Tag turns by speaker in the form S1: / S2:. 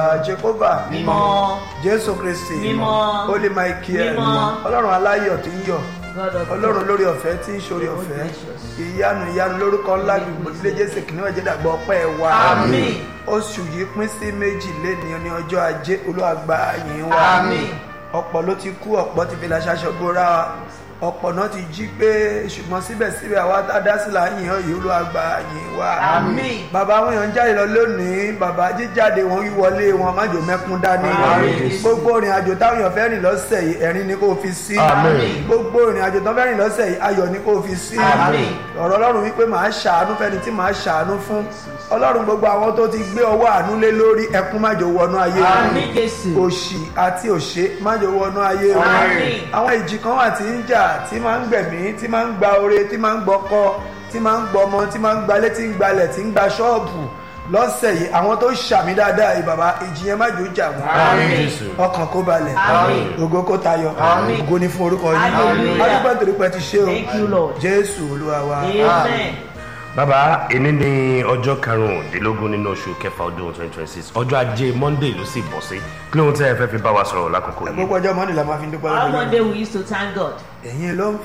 S1: jehova
S2: Mímọ́.
S1: jésù kristi
S2: Mímọ́.
S1: holy michael
S2: Mímọ́.
S1: ọlọ́run aláyọ̀ tí ń yọ̀
S2: God of
S1: ọlọ́run lórí ọ̀fẹ́ tí ń ṣorí
S2: Oh,
S1: ọ̀fẹ́
S2: gracious.
S1: ìyanu ìyanu lórúkọ ńlá gbogbo jésù kìnìún ẹ̀jẹ̀ dàgbọ́ ọpẹ́ wa
S2: Àmín.
S1: oṣù yìí pín sí méjì léni ní ọjọ́ ajé olúwàgbà yìí wa
S2: Àmín.
S1: ọ̀pọ̀ ló ti kú ọ̀pọ̀ ti fi làṣà ṣọ́gbóra wa ọ̀pọ̀ náà ti jí pé ṣùgbọ́n síbẹ̀síbẹ̀ àwa tá a dá sí là ń yìn ọ́ yìí olúwàgbà yìí wa
S2: Àmín.
S1: bàbá àwọn èèyàn ń jáde lọ lónìí bàbá jíjáde wọn wíwọlé wọn májò mẹ́kún dání
S2: Àmín.
S1: gbogbo ìrìn àjò táwọn èèyàn fẹ́ rìn lọ́sẹ̀ yìí ẹ̀rín ni kò fi sí
S2: Àmín.
S1: gbogbo ìrìn àjò tán fẹ́ rìn lọ́sẹ̀ yìí ayọ̀ ni kò fi sí
S2: Àmín.
S1: ọ̀rọ̀ ọlọ́run wípé màá ṣàánú fẹ́ni tí màá ṣàánú fún ọlọ́run gbogbo àwọn tó ti gbé ọwọ́ àánú lé lórí ẹkún májò wọnú ayé wọn
S2: Àmín Jésù.
S1: òṣì àti òṣè májò wọnú ayé wọn
S2: Àmín.
S1: àwọn ìjì kan wà tí ń jà tí máa ń gbẹ̀mí tí máa ń gba ore tí máa ń gbọ́kọ́ tí máa ń gbọmọ tí máa ń gbalé tí ń gbalẹ̀ tí ń gba ṣọ́ọ̀bù lọ́sẹ̀ yìí àwọn tó ṣàmì dáadáa yìí bàbá ìjì yẹn májò jà wọ́n
S2: Àmín.
S3: Jésù.
S1: ọkàn kó balẹ̀
S2: Àmín.
S1: ògo kó tayọ
S2: Àmín.
S1: ògo ni fún orúkọ yìí
S2: Hallelujah.
S1: adúpẹ́ nítorí pé ẹ ti ṣe o
S2: Thank you, Lord.
S1: jésù olúwa wa
S2: Amen.
S3: bàbá èní ní ọjọ́ karùndínlógún nínú oṣù kẹfà ọdún twenty twenty six ọjọ́ ajé monday ló sì bọ̀ sí kí lóhun tẹ́ ẹ fẹ́ fi bá wa sọ̀rọ̀ lákòókò yìí.
S1: gbogbo ọjọ́ mọ́ni la máa fi ń dúpẹ́
S2: Our
S1: lọ́dún
S2: one day we used to thank God.
S1: ẹ̀yin ló ń